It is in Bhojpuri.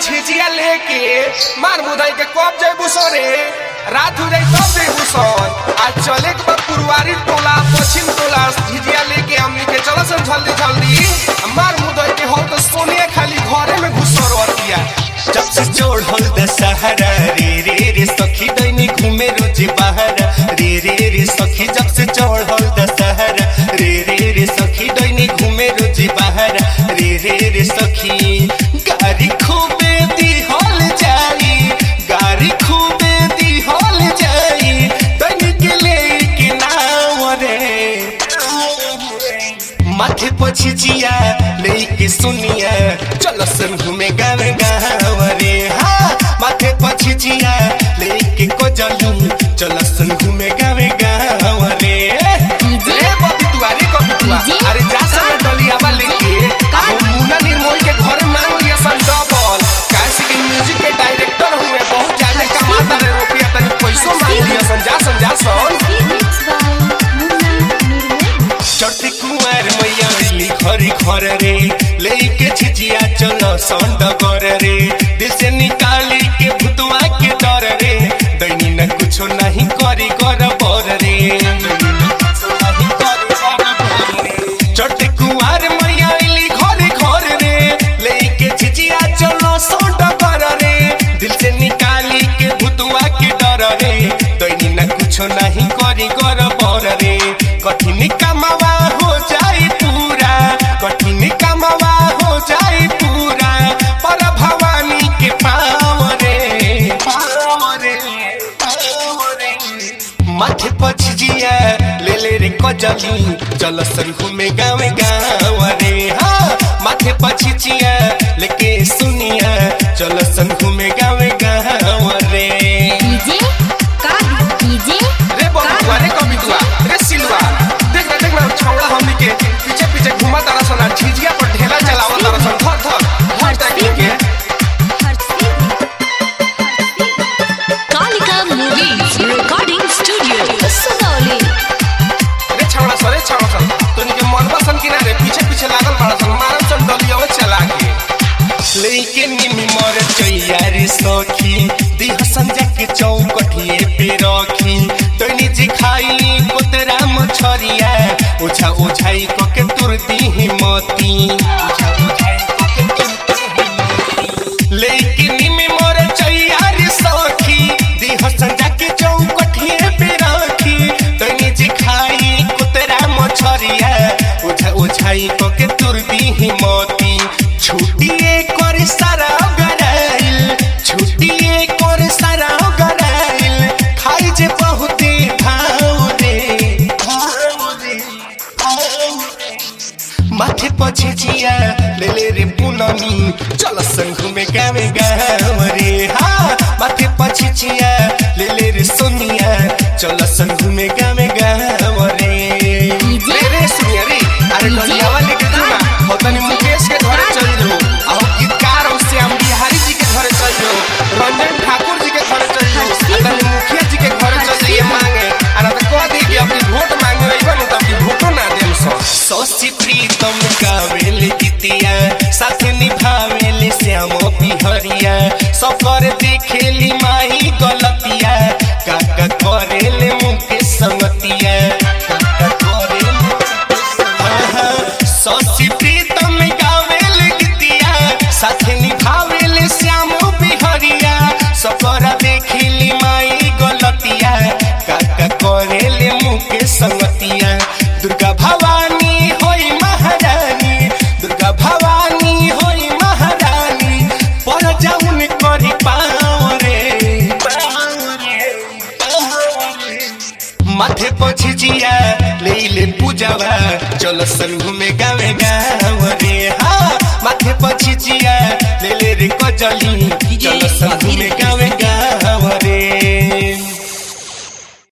छिचिया लेके मार मुदाई के कब जइबू सरे रात हो जाई तब जइबू सर आज चले के बाद पुरवारी टोला पश्चिम टोला झिझिया लेके हमनी के चल सन जल्दी जल्दी मार मुदाई के हो तो सोनिया खाली घरे में घुसर वतिया जब से चढ़ल दशहरा रे रे रे सखी दैनी घूमे रोज बाहर रे रे रे सखी जब से चढ़ल दशहरा रे रे रे सखी दैनी घूमे रोज बाहर रे रे रे सखी गाड़ी खूबे दी हॉल जाई गाड़ी खूबे दी हॉल जाई दैनी के लेके नाव रे माथे पछी जिया लेके सुनिया चल सन घूमे गावे गाँव रे हाँ माथे पछी जिया लेके को जलू चल सन घूमे गावे गाँव रे रे बबी तू अरे कबी तू डीजे? अरे जा समय डलिया बा लेके हम मुन्ना निर्मोही के घर मांग लिया सन डबल कैसे के म्यूजिक के डायरेक्टर हुए बहुत ज्यादा कमाता रे रुपया तनी पैसो मांग लिया सन जा सन जा सन चढ़ते कुमार मैया मिली खरी खर रे लेके छिचिया चलो संड कर रे दिल से निकाली के भुतवा के डर रे दैनी न कुछो नहीं करी कर बर रे दैनी न कुछो नहीं करी कर बर रे। चढ़ते कुमार मैया मिली खरी खर रे लेके छिचिया चलो संड कर रे दिल से निकाली के भुतवा के डर रे दैनी न कुछो नहीं करी कर बर रे कठिन कमावा हो जाई पूरा कठिन कमावा हो जाई पूरा पर भवानी के पाव रे पाव रे पाव रे माथे पछिया ले ले रे कजली चल सन घूमे गावे गाँव रे हाँ माथे पछिया लेके सुनिया चल सन घूमे गावे गाँव रे रे बबी अरे कबी तू रे सिलवा देख ना देख ना छौड़ा हमनी के पीछे पीछे घुमा तारा सन आ झिझिया पर ढेला चलावा तारा सन धर धर धर ताकि के रे छौड़ा सन रे छौड़ा सन तोनी के मनवा सन किनारे पीछे पीछे लागल बाड़ा सन मारन सन डलिया चला के लेके निमी मर चैयारी सखी दिह संजा के चौकठिए पे रखी तनी जी खाई कोतरा मछरिया ओछा ओछाई क के तुर दी मती ओछा ओछाई क के तुर दीही मती। लेके निमी मर चैयारी सखी दिह संजा के चौकठिए पे रखी तनी जी खाई कोतरा मछरिया ओछा ओछाई क के तुर दी मती छुट्टिए कर सारा गराइल छुट्टिए कर सारा गराइल खाई जे बहुते भाव रे भाव रे भाव रे। माथे पछे जिया ले ले रे पुनमी चल संग में गावे गाँव रे हाँ माथे पछे जिया ले ले रे सोनिया चल संग में गावे गाँव रे रे रे सुनिया रे अरे डलिया वाले के तू ना हो तनी मुकेश के घरे चल जो आओ गीतकार हो श्याम बिहारी जी के घरे चल जो रंजन ठाकुर जी के घरे चल जो आ तनी मुखिया जी के घरे चल जाइए मांगे आ ना तो कह दी कि अपनी वोट मांगे वही ना तो अपनी वोटो ना देम सो सौसी प्रीतम गावेल गीतिया साथ निभावेल श्याम बिहरिया सफर देखेली माही गलतिया काका करेले मुके संगतिया काका करेले आहा, सौसी प्रीतम गावेल गीतिया साथ निभावेल श्याम बिहरिया सफर देखेली माई गलतिया काका करेले मुके संगतिया दुर्गा भवानी होई महारानी दुर्गा भवानी होई महारानी पर जाउन करी पाँव रे पाँव रे, पाँव रे। माथे पछी जिया ले ले पूजावा चल सन घूमे गावे गाँव रे हाँ माथे पछी जिया ले ले रे कजली चल सन घूमे गावे